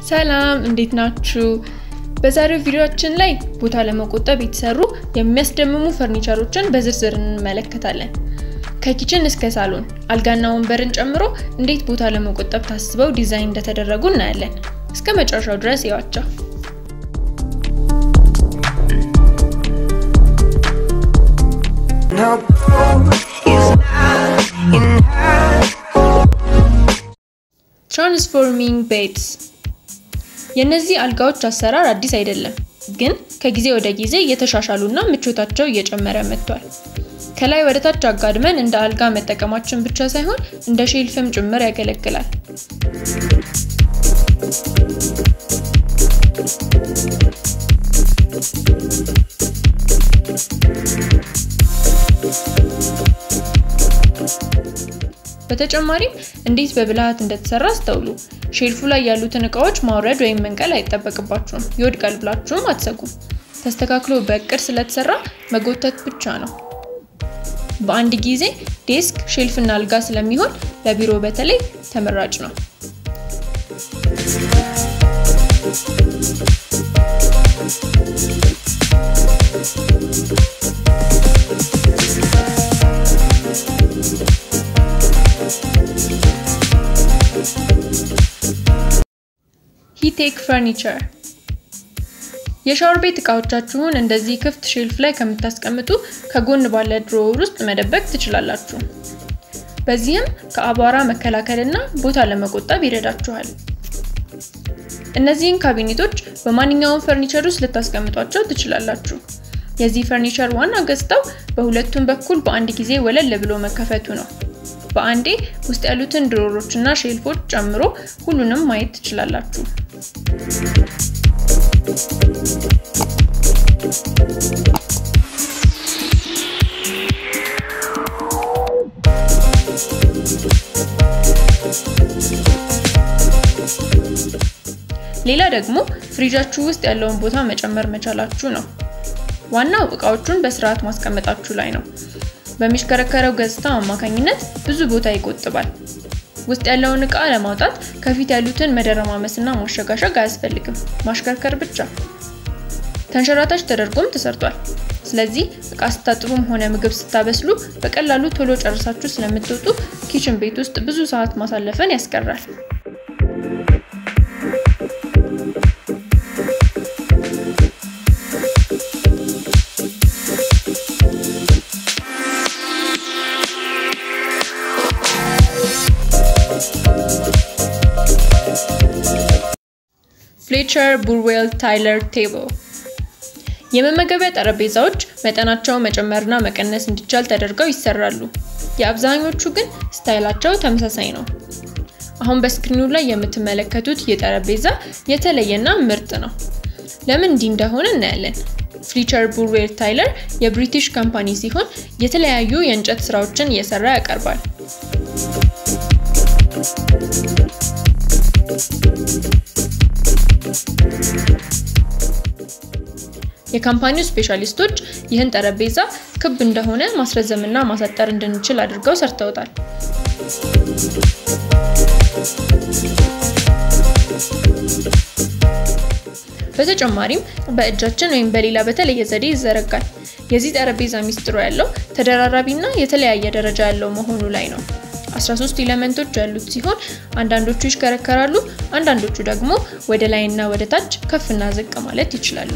ሰላም እንዴት ናችሁ? በዛሬው ቪዲዮአችን ላይ ቦታ ለመቆጠብ የተሰሩ የሚያስደምሙ ፈርኒቸሮችን በዝርዝር እንመለከታለን። ከኪችን እስከ ሳሎን አልጋና ወንበርን ጨምሮ እንዴት ቦታ ለመቆጠብ ታስበው ዲዛይን እንደተደረጉ እናያለን። እስከ መጨረሻው ድረስ ይዋቸው። ትራንስፎርሚንግ ቤድስ የእነዚህ አልጋዎች አሰራር አዲስ አይደለም፣ ግን ከጊዜ ወደ ጊዜ እየተሻሻሉና ምቾታቸው እየጨመረ መጥቷል። ከላይ ወደ ታች አጋድመን እንደ አልጋ መጠቀማችን ብቻ ሳይሆን እንደ ሼልፍም ጭምር ያገለግላል። በተጨማሪም እንዴት በብልሃት እንደተሰራ አስተውሉ። ሼልፉ ላይ ያሉትን እቃዎች ማውረድ ወይም መንቀል አይጠበቅባችሁም። ይወድቃል ብላችሁም አትሰጉም። ተስተካክሎ በእቅድ ስለተሰራ መጎተት ብቻ ነው። በአንድ ጊዜ ዴስክ፣ ሼልፍና አልጋ ስለሚሆን ለቢሮ በተለይ ተመራጭ ነው። ሂቴክ ፈርኒቸር የሻወር ቤት እቃዎቻችሁን እንደዚህ ክፍት ሼልፍ ላይ ከምታስቀምጡ ከጎን ባለ ድሮወር ውስጥ መደበቅ ትችላላችሁ። በዚህም ከአቧራ መከላከልና ቦታ ለመቆጠብ ይረዳችኋል። እነዚህን ካቢኔቶች በማንኛውም ፈርኒቸር ውስጥ ልታስቀምጧቸው ትችላላችሁ። የዚህ ፈርኒቸር ዋና ገጽታው በሁለቱም በኩል በአንድ ጊዜ ወለል ብሎ መከፈቱ ነው። በአንዴ ውስጥ ያሉትን ድሮሮች እና ሼልፎች ጨምሮ ሁሉንም ማየት ትችላላችሁ። ሌላ ደግሞ ፍሪጃችሁ ውስጥ ያለውን ቦታ መጨመር መቻላችሁ ነው። ዋናው እቃዎቹን በስርዓት ማስቀመጣችሁ ላይ ነው። በሚሽከረከረው ገጽታ አማካኝነት ብዙ ቦታ ይቆጥባል። ውስጥ ያለውን እቃ ለማውጣት ከፊት ያሉትን መደረማመስና ማሸጋሸግ አያስፈልግም፣ ማሽከርከር ብቻ። ተንሸራታች ተደርጎም ተሰርቷል። ስለዚህ እቃ ስታጥቡም ሆነ ምግብ ስታበስሉ በቀላሉ ቶሎ ጨርሳችሁ ስለምትወጡ ኪችን ቤት ውስጥ ብዙ ሰዓት ማሳለፍን ያስቀራል። ፍሌቸር ቡርዌል ታይለር ቴብል የመመገቢያ ጠረጴዛዎች መጠናቸው መጨመርና መቀነስ እንዲቻል ተደርገው ይሰራሉ። የአብዛኞቹ ግን ስታይላቸው ተመሳሳይ ነው። አሁን በስክሪኑ ላይ የምትመለከቱት ይህ ጠረጴዛ የተለየና ምርጥ ነው። ለምን እንዲህ እንደሆነ እናያለን። ፍሊቸር ቡርዌል ታይለር የብሪቲሽ ካምፓኒ ሲሆን የተለያዩ የእንጨት ስራዎችን እየሰራ ያቀርባል። የካምፓኒው ስፔሻሊስቶች ይህን ጠረጴዛ ክብ እንደሆነ ማስረዘምና ማሳጠር እንድንችል አድርገው ሰርተውታል። በተጨማሪም በእጃችን ወይም በሌላ በተለየ ዘዴ ይዘረጋል። የዚህ ጠረጴዛ ሚስጥሩ ያለው ተደራራቢና የተለያየ ደረጃ ያለው መሆኑ ላይ ነው። 13 ኤሌመንቶች ያሉት ሲሆን አንዳንዶቹ ይሽከረከራሉ፣ አንዳንዶቹ ደግሞ ወደ ላይና ወደ ታች ከፍና ዝቅ ማለት ይችላሉ።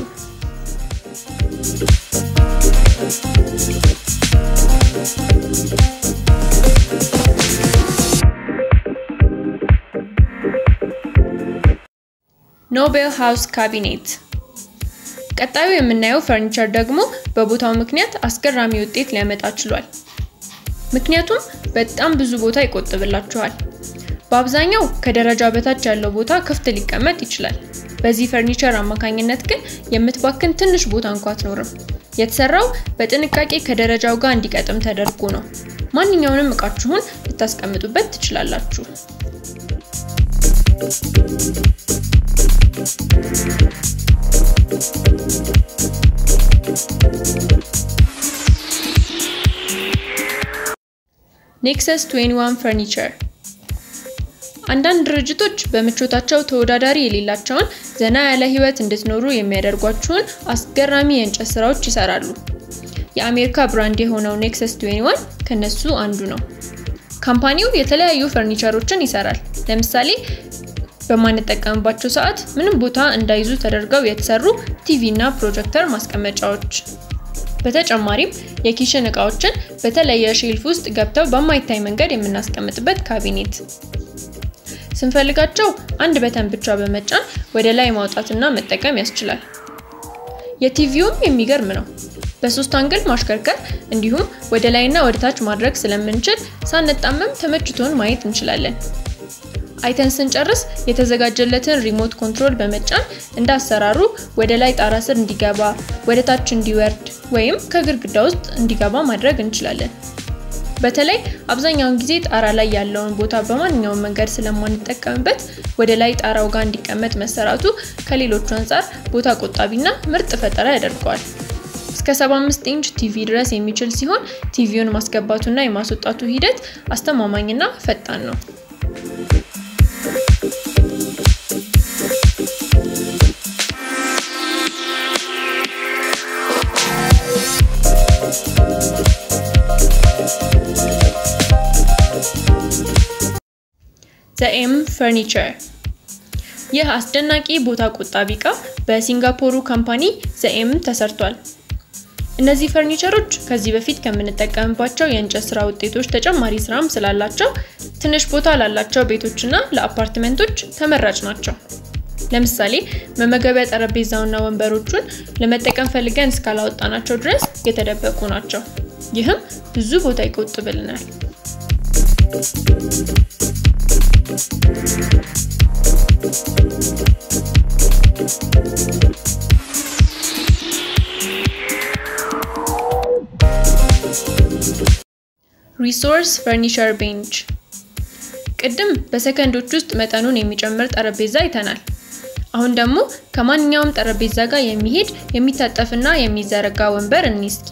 ኖቤል ሃውስ ካቢኔት ቀጣዩ የምናየው ፈርኒቸር ደግሞ በቦታው ምክንያት አስገራሚ ውጤት ሊያመጣ ችሏል። ምክንያቱም በጣም ብዙ ቦታ ይቆጥብላችኋል። በአብዛኛው ከደረጃ በታች ያለው ቦታ ክፍት ሊቀመጥ ይችላል። በዚህ ፈርኒቸር አማካኝነት ግን የምትባክን ትንሽ ቦታ እንኳ አትኖርም። የተሰራው በጥንቃቄ ከደረጃው ጋር እንዲቀጥም ተደርጎ ነው። ማንኛውንም እቃችሁን ልታስቀምጡበት ትችላላችሁ። ኔክሰስ 21 ፈርኒቸር አንዳንድ ድርጅቶች በምቾታቸው ተወዳዳሪ የሌላቸውን ዘና ያለ ህይወት እንድትኖሩ የሚያደርጓችሁን አስገራሚ የእንጨት ስራዎች ይሰራሉ። የአሜሪካ ብራንድ የሆነው ኔክሰስ 21 ከነሱ አንዱ ነው። ካምፓኒው የተለያዩ ፈርኒቸሮችን ይሰራል። ለምሳሌ በማንጠቀምባቸው ሰዓት ምንም ቦታ እንዳይዙ ተደርገው የተሰሩ ቲቪ እና ፕሮጀክተር ማስቀመጫዎች። በተጨማሪም የኪችን እቃዎችን በተለየ ሼልፍ ውስጥ ገብተው በማይታይ መንገድ የምናስቀምጥበት ካቢኔት። ስንፈልጋቸው አንድ በተን ብቻ በመጫን ወደ ላይ ማውጣትና መጠቀም ያስችላል። የቲቪውም የሚገርም ነው። በሶስት አንግል ማሽከርከር እንዲሁም ወደ ላይና ወደ ታች ማድረግ ስለምንችል ሳንጣመም ተመችቶን ማየት እንችላለን። አይተን ስንጨርስ የተዘጋጀለትን ሪሞት ኮንትሮል በመጫን እንደ አሰራሩ ወደ ላይ ጣራ ስር እንዲገባ፣ ወደ ታች እንዲወርድ ወይም ከግድግዳ ውስጥ እንዲገባ ማድረግ እንችላለን። በተለይ አብዛኛውን ጊዜ ጣራ ላይ ያለውን ቦታ በማንኛውም መንገድ ስለማንጠቀምበት ወደ ላይ ጣራው ጋር እንዲቀመጥ መሰራቱ ከሌሎቹ አንጻር ቦታ ቆጣቢና ምርጥ ፈጠራ ያደርገዋል። እስከ 75 ኢንች ቲቪ ድረስ የሚችል ሲሆን ቲቪውን ማስገባቱና የማስወጣቱ ሂደት አስተማማኝና ፈጣን ነው። ዘኤም ፈርኒቸር ይህ አስደናቂ ቦታ ቆጣቢ እቃ በሲንጋፖሩ ካምፓኒ ዘኤም ተሰርቷል። እነዚህ ፈርኒቸሮች ከዚህ በፊት ከምንጠቀምባቸው የእንጨት ስራ ውጤቶች ተጨማሪ ስራም ስላላቸው ትንሽ ቦታ ላላቸው ቤቶችና ለአፓርትመንቶች ተመራጭ ናቸው። ለምሳሌ መመገቢያ ጠረጴዛውና ወንበሮቹን ለመጠቀም ፈልገን እስካላወጣናቸው ድረስ የተደበቁ ናቸው። ይህም ብዙ ቦታ ይቆጥብልናል። ሪሶርስ ፈርኒቸር ቤንች ቅድም በሰከንዶች ውስጥ መጠኑን የሚጨምር ጠረጴዛ አይተናል። አሁን ደግሞ ከማንኛውም ጠረጴዛ ጋር የሚሄድ የሚታጠፍና የሚዘረጋ ወንበር እንይ እስኪ።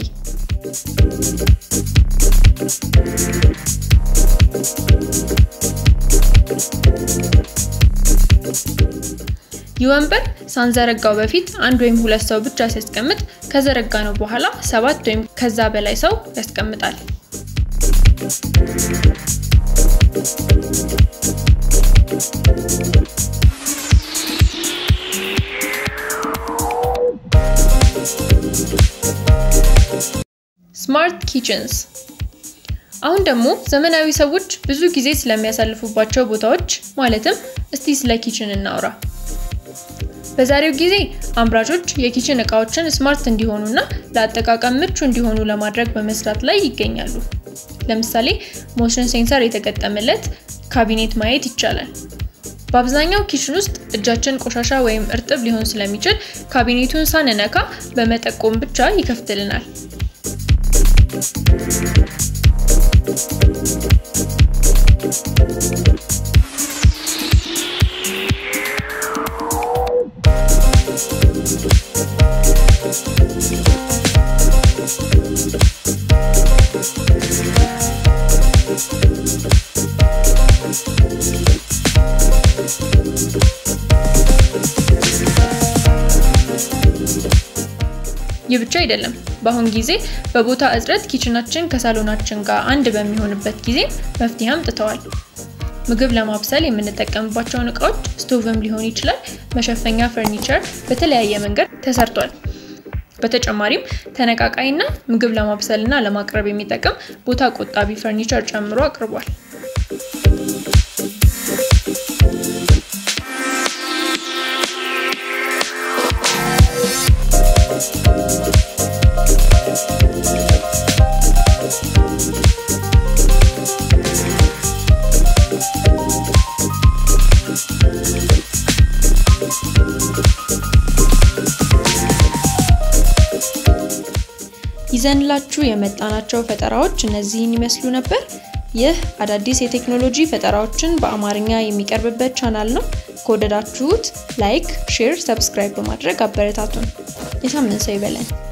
ይህ ወንበር ሳንዘረጋው በፊት አንድ ወይም ሁለት ሰው ብቻ ሲያስቀምጥ ከዘረጋ ነው በኋላ ሰባት ወይም ከዛ በላይ ሰው ያስቀምጣል። ስማርት ኪችንስ አሁን ደግሞ ዘመናዊ ሰዎች ብዙ ጊዜ ስለሚያሳልፉባቸው ቦታዎች ማለትም እስቲ ስለ ኪችን እናውራ። በዛሬው ጊዜ አምራቾች የኪችን እቃዎችን ስማርት እንዲሆኑና ለአጠቃቀም ምቹ እንዲሆኑ ለማድረግ በመስራት ላይ ይገኛሉ። ለምሳሌ ሞሽን ሴንሰር የተገጠመለት ካቢኔት ማየት ይቻላል። በአብዛኛው ኪችን ውስጥ እጃችን ቆሻሻ ወይም እርጥብ ሊሆን ስለሚችል ካቢኔቱን ሳንነካ በመጠቆም ብቻ ይከፍትልናል። ይህ ብቻ አይደለም። በአሁን ጊዜ በቦታ እጥረት ኪችናችን ከሳሎናችን ጋር አንድ በሚሆንበት ጊዜ መፍትሄ አምጥተዋል። ምግብ ለማብሰል የምንጠቀምባቸውን እቃዎች ስቶቭም ሊሆን ይችላል፣ መሸፈኛ ፈርኒቸር በተለያየ መንገድ ተሰርቷል። በተጨማሪም ተነቃቃይና ምግብ ለማብሰልና ለማቅረብ የሚጠቅም ቦታ ቆጣቢ ፈርኒቸር ጨምሮ አቅርቧል። ይዘንላችሁ የመጣናቸው ፈጠራዎች እነዚህን ይመስሉ ነበር። ይህ አዳዲስ የቴክኖሎጂ ፈጠራዎችን በአማርኛ የሚቀርብበት ቻናል ነው። ከወደዳችሁት ላይክ፣ ሼር፣ ሰብስክራይብ በማድረግ አበረታቱን። የሳምንት ሰው ይበለን።